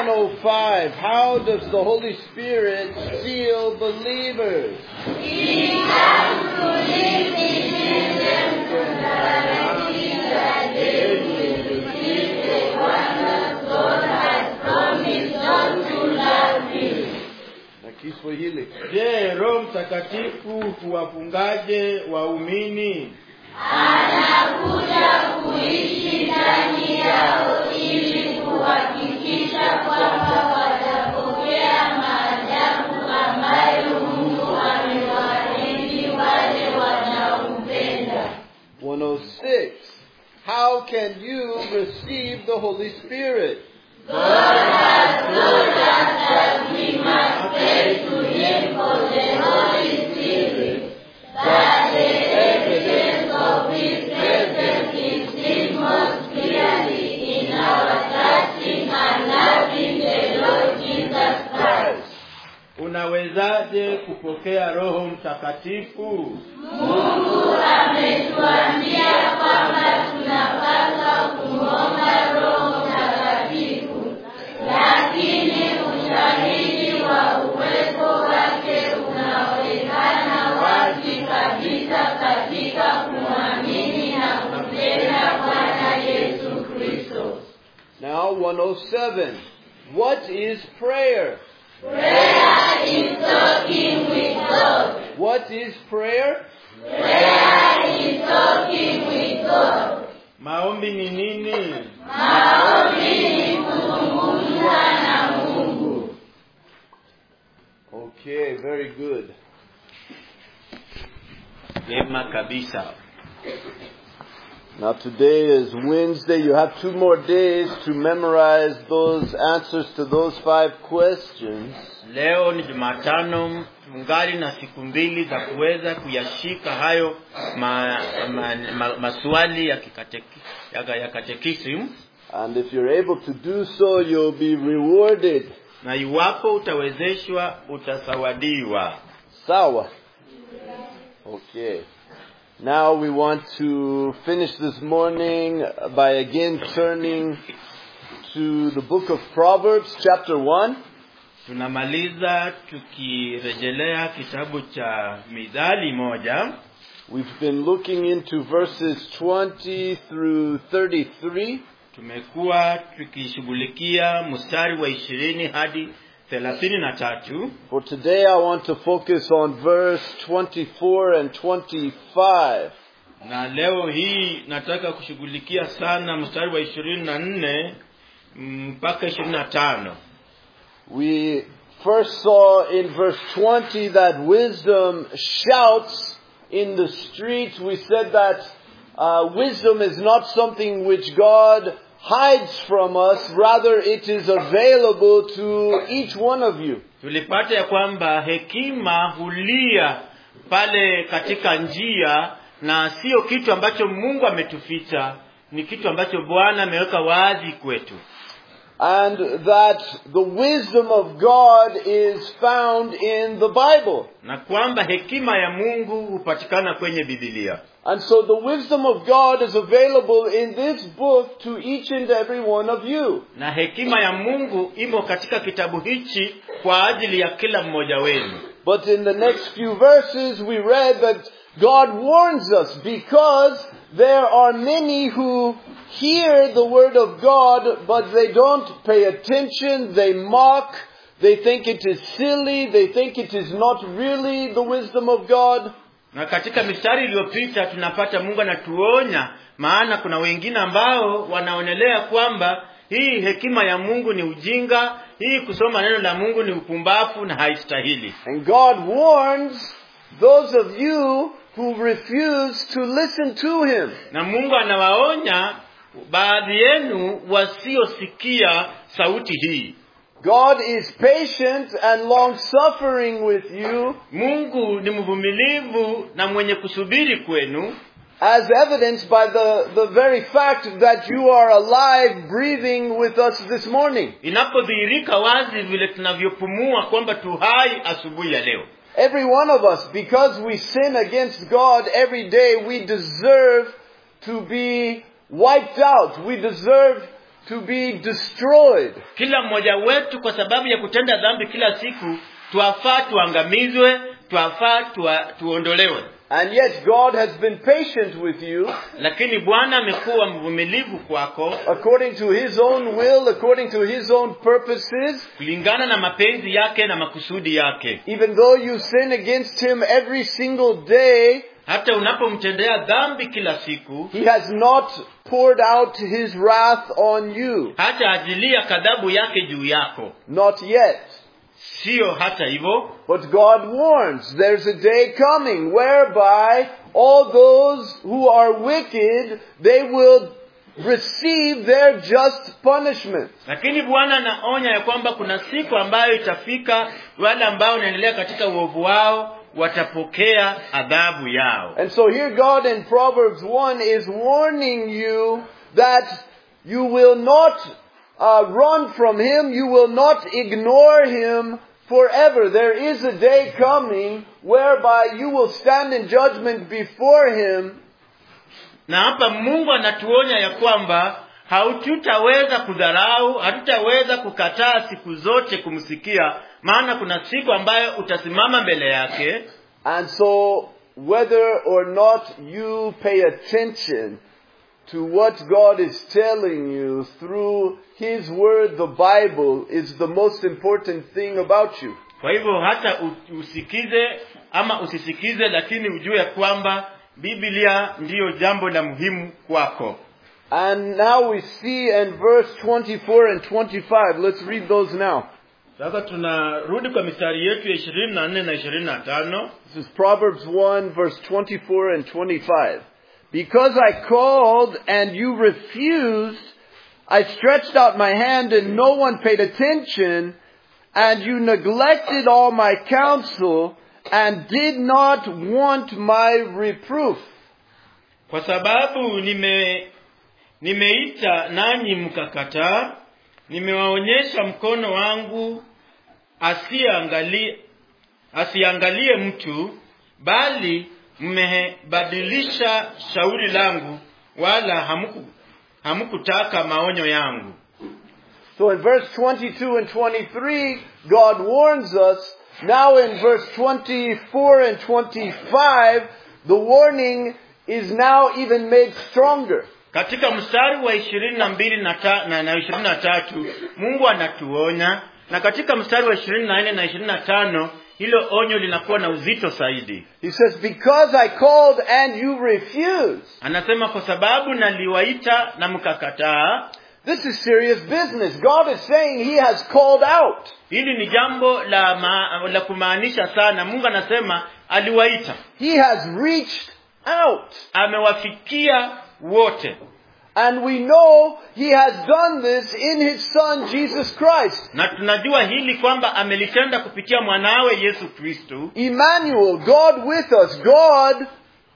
105. How does the Holy Spirit seal believers? Na Kiswahili. Je, Roho Mtakatifu huwafungaje waumini? One oh six. How can you receive the Holy Spirit? Unawezaje kupokea Roho Mtakatifu? Now 107. What is prayer? What is prayer? Maombi ni nini? Okay, very good. Vyema kabisa. Now today is Wednesday. You have two more days to memorize those answers to those five questions. Leo ni Jumatano, tungali na siku mbili za kuweza kuyashika hayo ma, ma, ma, maswali ya, kikateki, ya, ya katekisimu And if you're able to do so, you'll be rewarded. na iwapo utawezeshwa utasawadiwa. Sawa. Okay. Now we want to finish this morning by again turning to the book of Proverbs, chapter 1. Tunamaliza tukirejelea kitabu cha Mithali moja. We've been looking into verses 20 through 33. Tumekuwa tukishughulikia mstari wa ishirini hadi thelathini na tatu. For today I want to focus on verse 24 and 25. na leo hii nataka kushughulikia sana mstari wa ishirini na nne mpaka ishirini na tano We first saw in verse 20 that wisdom shouts in the streets. We said that uh, wisdom is not something which God hides from us, rather it is available to each one of you. tulipata ya kwamba hekima hulia pale katika njia na sio kitu ambacho mungu ametuficha ni kitu ambacho bwana ameweka wazi kwetu And that the wisdom of God is found in the Bible. na kwamba hekima ya mungu hupatikana kwenye bibilia And so the wisdom of God is available in this book to each and every one of you. na hekima ya mungu imo katika kitabu hichi kwa ajili ya kila mmoja wenu But in the next few verses, we read that God warns us because there are many who hear the word of God, but they don't pay attention, they mock, they think it is silly, they think it is not really the wisdom of God. na katika mistari iliyopita tunapata mungu anatuonya maana kuna wengine ambao wanaonelea kwamba hii hekima ya mungu ni ujinga hii kusoma neno la mungu ni upumbavu na haistahili And God warns those of you who refuse to listen to Him. na mungu anawaonya baadhi yenu wasiosikia sauti hii God is patient and long suffering with you mungu ni mvumilivu na mwenye kusubiri kwenu as evidenced by the, the very fact that you are alive, breathing with us this morning. inapodhihirika wazi vile tunavyopumua kwamba tu hai asubuhi ya leo Every one of us, because we sin against God every day, we deserve to be wiped out. We deserve to be destroyed. kila mmoja wetu kwa sababu ya kutenda dhambi kila siku twafaa tuangamizwe twafaa tua, tuondolewe And yet God has been patient with you lakini bwana amekuwa mvumilivu kwako according to his own will, according to his own purposes, kulingana na mapenzi yake na makusudi yake even though you sin against him every single day, hata unapomtendea dhambi kila siku he has not poured out his wrath on you. hata ajilia kadhabu yake juu yako Not yet. siyo hata hivyo But God warns there's a day coming whereby all those who are wicked, they will receive their just punishment. lakini bwana anaonya ya kwamba kuna siku ambayo itafika wale ambao wanaendelea katika uovu wao watapokea adhabu yao And so here God in Proverbs 1 is warning you that you will not uh, run from Him, you will not ignore Him forever. There is a day coming whereby you will stand in judgment before Him na hapa mungu anatuonya ya kwamba hatutaweza kudharau hatutaweza kukataa siku zote kumsikia maana kuna siku ambayo utasimama mbele yake And so, whether or not you pay attention to what God is telling you through His Word, the Bible, is the most important thing about you. kwa hivyo hata u- usikize ama usisikize lakini ujue ya kwamba biblia ndiyo jambo la muhimu kwako And now we see in verse 24 and 25, let's read those now. sasa tunarudi kwa mistari yetu ya ishirini na nne na ishirini na tano This is Proverbs 1, verse 24 and 25. Because I called and you refused, I stretched out my hand and no one paid attention, and you neglected all my counsel and did not want my reproof. kwa sababu nime nimeita nanyi mkakataa nimewaonyesha mkono wangu asiangalie asiangalie mtu bali mmebadilisha shauri langu wala hamuku hamukutaka maonyo yangu So in verse 22 and 23, God warns us. Now in verse 24 and 25, the warning is now even made stronger. katika mstari wa ishirini na mbili na ta- na- na ishirini na tatu mungu anatuonya na katika mstari wa ishirini na nne na ishirini na tano hilo onyo linakuwa na uzito zaidi He says, Because I called and you refused. anasema kwa sababu naliwaita na mkakataa This is serious business. God is saying He has called out. hili ni jambo la, ma, la kumaanisha sana mungu anasema aliwaita He has reached out. amewafikia wote And we know He has done this in His Son, Jesus Christ. na tunajua hili kwamba amelitenda kupitia mwanawe yesu kristu Emmanuel, God with us. God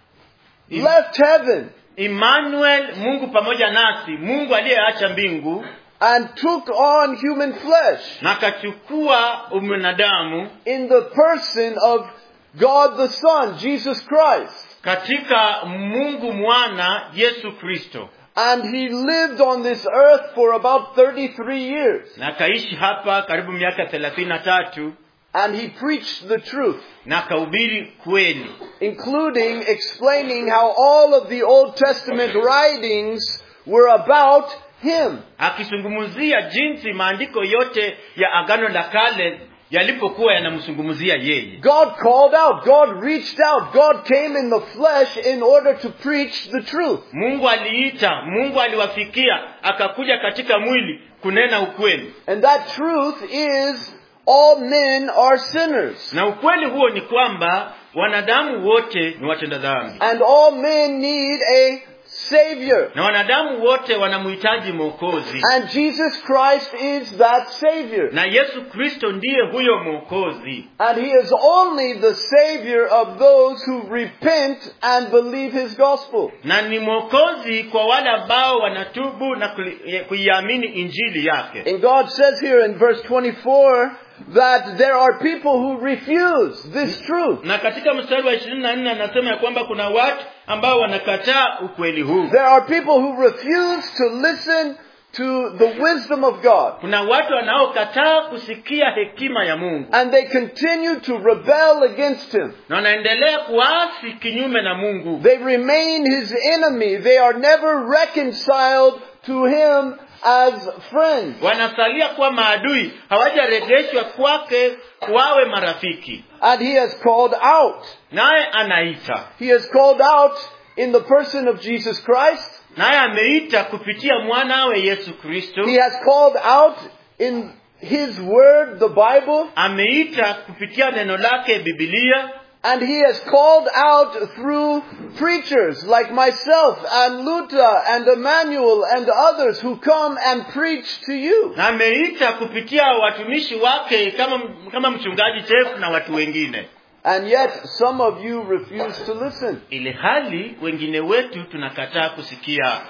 left heaven emmanuel mungu pamoja nasi mungu aliyeacha mbingu and took on human flesh na akachukua umwanadamu in the person of God the Son, Jesus Christ. katika mungu mwana yesu kristo And He lived on this earth for about 33 years. na akaishi hapa karibu miaka thelathini na tatu And He preached the truth. na akahubiri kweli including explaining how all of the Old Testament writings were about him. akizungumzia jinsi maandiko yote ya agano la kale yalipokuwa yanamzungumzia yeye God called out, God reached out, God came in the flesh in order to preach the truth. mungu aliita mungu aliwafikia akakuja katika mwili kunena ukweli And that truth is all men are sinners. na ukweli huo ni kwamba wanadamu wote ni watenda dhambi And all men need a Savior. na wanadamu wote wanamhitaji mwokozi And Jesus Christ is that Savior. na yesu kristo ndiye huyo mwokozi And He is only the Savior of those who repent and believe His gospel. na ni mwokozi kwa wale ambao wanatubu na kuli- kuiamini injili yake And God says here in verse 24 that there are people who refuse this truth. na katika mstari wa ishirini na nne anasema ya kwamba kuna watu ambao wanakataa ukweli huu There are people who refuse to listen to the wisdom of God. kuna watu wanaokataa kusikia hekima ya mungu And they continue to rebel against him. na wanaendelea kuasi kinyume na mungu They remain his enemy. They are never reconciled to him as friends. wanasalia kuwa maadui hawajarejeshwa kwake wawe marafiki And he has called out. naye anaita He has called out in the person of Jesus Christ. naye ameita kupitia mwanawe yesu kristo He has called out in his word, the Bible. ameita kupitia neno lake bibilia And he has called out through preachers like myself and Luther and Emmanuel and others who come and preach to you. na ameita kupitia watumishi wake kama kama mchungaji chefu na watu wengine And yet some of you refuse to listen. ili hali wengine wetu tunakataa kusikia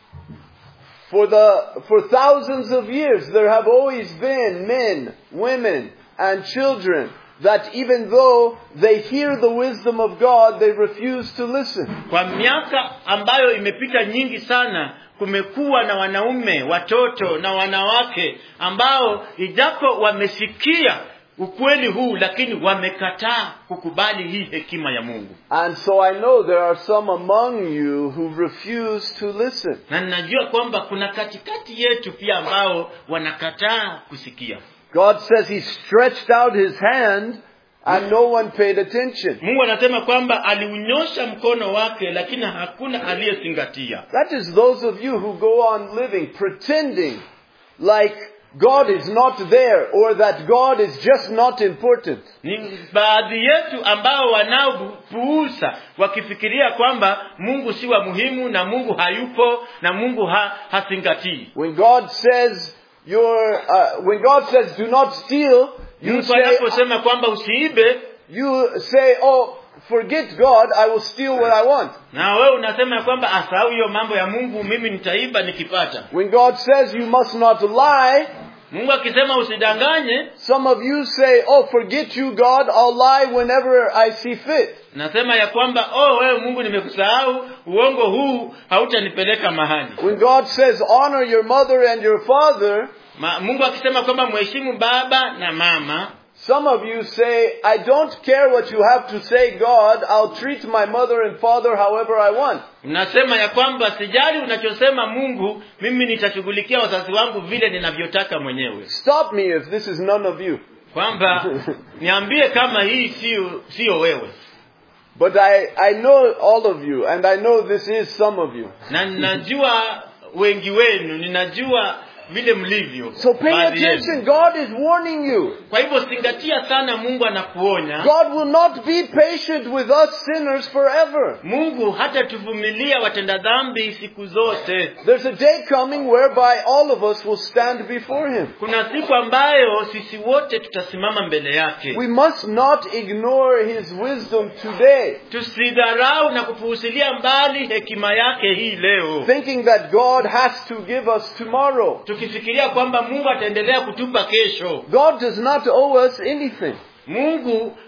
For the, for thousands of years there have always been men, women, and children that even though they hear the wisdom of God, they refuse to listen. kwa miaka ambayo imepita nyingi sana kumekuwa na wanaume watoto na wanawake ambao ijapo wamesikia ukweli huu lakini wamekataa kukubali hii hekima ya mungu And so I know there are some among you who refuse to listen. na ninajua kwamba kuna katikati yetu pia ambao wanakataa kusikia God says he stretched out his hand and no one paid attention. mungu anasema kwamba aliunyosha mkono wake lakini hakuna aliyezingatia That is those of you who go on living pretending like God is not there or that God is just not important. ni baadhi yetu ambao wanaopuuza wakifikiria kwamba mungu si wa muhimu na mungu hayupo na mungu ha, hazingatii When God says you're, uh, when God says do not steal, you mungu say, anaposema kwamba usiibe you say, oh, forget God, I will steal what I want. na wewe unasema ya kwamba asahau hiyo mambo ya mungu mimi nitaiba nikipata When God says you must not lie, mungu akisema usidanganye some of you say, oh, forget you God, I'll lie whenever I see fit. nasema ya kwamba oh wewe mungu nimekusahau uongo huu hautanipeleka mahali When God says honor your mother and your father, Ma, mungu akisema kwamba mheshimu baba na mama some of you say, I don't care what you have to say, God, I'll treat my mother and father however I want. unasema ya kwamba sijali unachosema mungu mimi nitashughulikia wazazi wangu vile ninavyotaka mwenyewe Stop me if this is none of you. kwamba niambie kama hii sio sio wewe But I, I know all of you, and I know this is some of you. na ninajua wengi wenu ninajua vile mlivyo So pay baadhi yenu. attention. God is warning you. kwa hivyo zingatia sana mungu anakuonya God will not be patient with us sinners forever. mungu hata tuvumilia watenda dhambi siku zote There's a day coming whereby all of us will stand before Him. kuna siku ambayo sisi wote tutasimama mbele yake We must not ignore His wisdom today, tusidharau na kupuusilia mbali hekima yake hii leo thinking that God has to give us tomorrow. tukifikiria kwamba mungu ataendelea kutupa kesho God does not owe us anything. mungu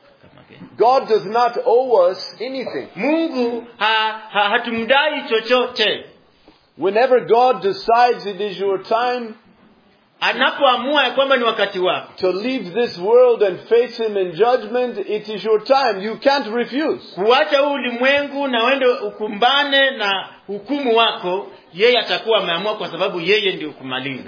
God does not owe us anything. mungu ha, ha, hatumdai chochote Whenever God decides it is your time anapoamua ya kwamba ni wakati wako to leave this world and face Him in judgment, it is your time. You can't refuse. kuacha huu ulimwengu na uende ukumbane na hukumu wako yeye atakuwa ameamua kwa sababu yeye ndio kumaliza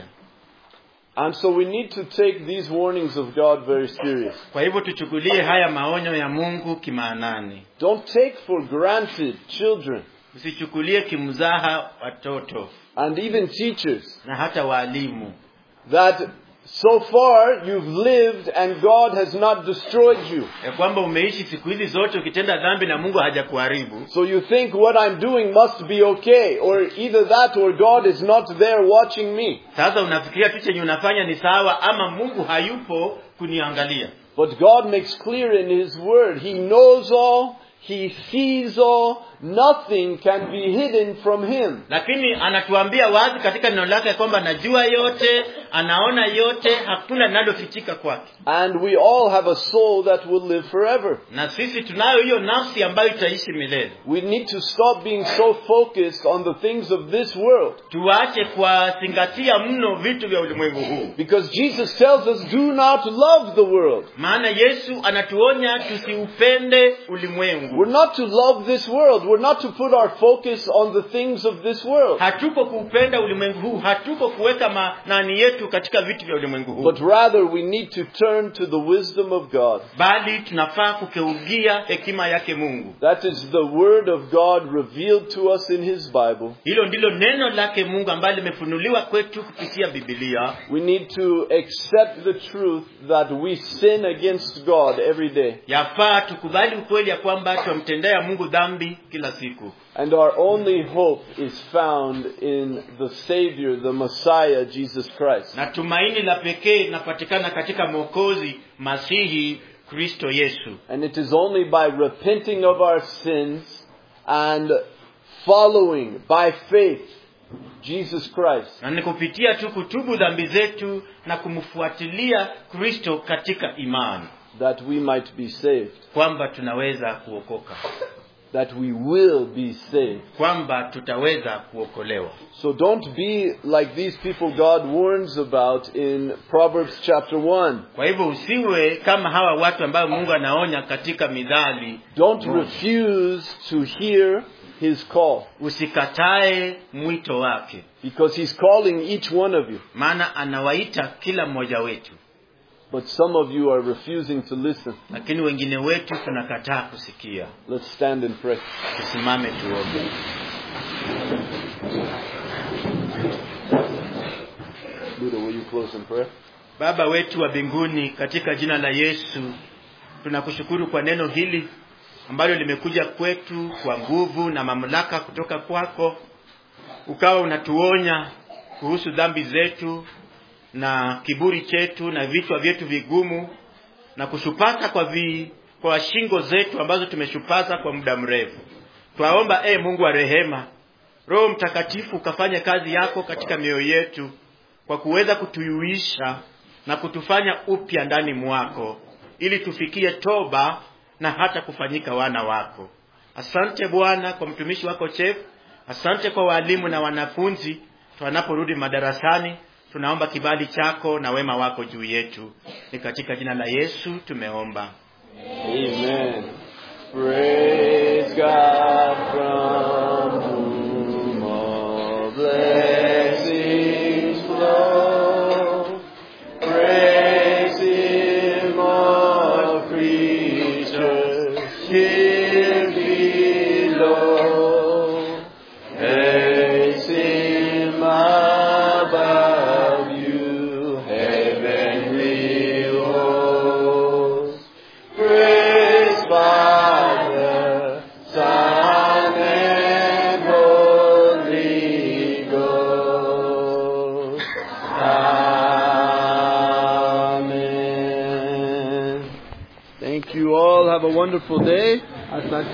And so we need to take these warnings of God very serious. kwa hivyo tuchukulie haya maonyo ya mungu kimaanani Don't take for granted children usichukulie kimzaha watoto and even teachers na hata waalimu that so far you've lived and God has not destroyed you. ya kwamba umeishi siku hizi zote ukitenda dhambi na mungu hajakuharibu So you think what I'm doing must be okay, or either that or God is not there watching me. sasa unafikiria tu chenye unafanya ni sawa ama mungu hayupo kuniangalia But God makes clear in His Word, He knows all, He sees all, nothing can be hidden from him. lakini anatuambia wazi katika neno lake kwamba anajua yote anaona yote hakuna linalofichika kwake And we all have a soul that will live forever. na sisi tunayo hiyo nafsi ambayo itaishi milele We need to stop being so focused on the things of this world. tuache kuwazingatia mno vitu vya ulimwengu huu Because Jesus tells us, do not love the world. maana yesu anatuonya tusiupende ulimwengu We're not to love this world. We're not to put our focus on the things of this world. hatuko kuupenda ulimwengu huu hatuko kuweka manani yetu katika vitu vya ulimwengu huu But rather we need to turn to the wisdom of God. bali tunafaa kukeugia hekima yake mungu That is the word of God revealed to us in His Bible. hilo ndilo neno lake mungu ambalo limefunuliwa kwetu kupitia bibilia We need to accept the truth that we sin against God every day. yafaa tukubali ukweli ya kwamba twamtendea mungu dhambi kila siku And our only hope is found in the Savior, the Messiah, Jesus Christ. na tumaini la pekee linapatikana katika mwokozi masihi kristo yesu And it is only by repenting of our sins and following by faith Jesus Christ na ni kupitia tu kutubu dhambi zetu na kumfuatilia kristo katika imani that we might be saved, kwamba tunaweza kuokoka that we will be saved. kwamba tutaweza kuokolewa So don't be like these people God warns about in Proverbs chapter 1. kwa hivyo usiwe kama hawa watu ambayo mungu anaonya katika midhali Don't Moja. refuse to hear his call usikatae mwito wake because he's calling each one of you. maana anawaita kila mmoja wetu But some of you are refusing to listen. lakini wengine wetu tunakataa kusikia Let's stand and pray. tusimame tuombe Buddha, will you close in prayer? baba wetu wa mbinguni katika jina la yesu tunakushukuru kwa neno hili ambalo limekuja kwetu kwa nguvu na mamlaka kutoka kwako ukawa unatuonya kuhusu dhambi zetu na kiburi chetu na vichwa vyetu vigumu na kushupasa kwa vi, kwa shingo zetu ambazo tumeshupaza kwa muda mrefu twaomba e mungu wa rehema roho mtakatifu ukafanya kazi yako katika mioyo yetu kwa kuweza kutuyuisha na kutufanya upya ndani mwako ili tufikie toba na hata kufanyika wana wako asante bwana kwa mtumishi wako chef asante kwa walimu na wanafunzi tunaporudi madarasani tunaomba kibali chako na wema wako juu yetu ni katika jina la yesu tumeomba Amen. Praise God from whom all blessings flow. Praise Him, all creatures here below. Praise Him above you, heavenly hosts. Praise Father, Son, and Holy Ghost. Amen. Thank you all. Have a wonderful day. Asante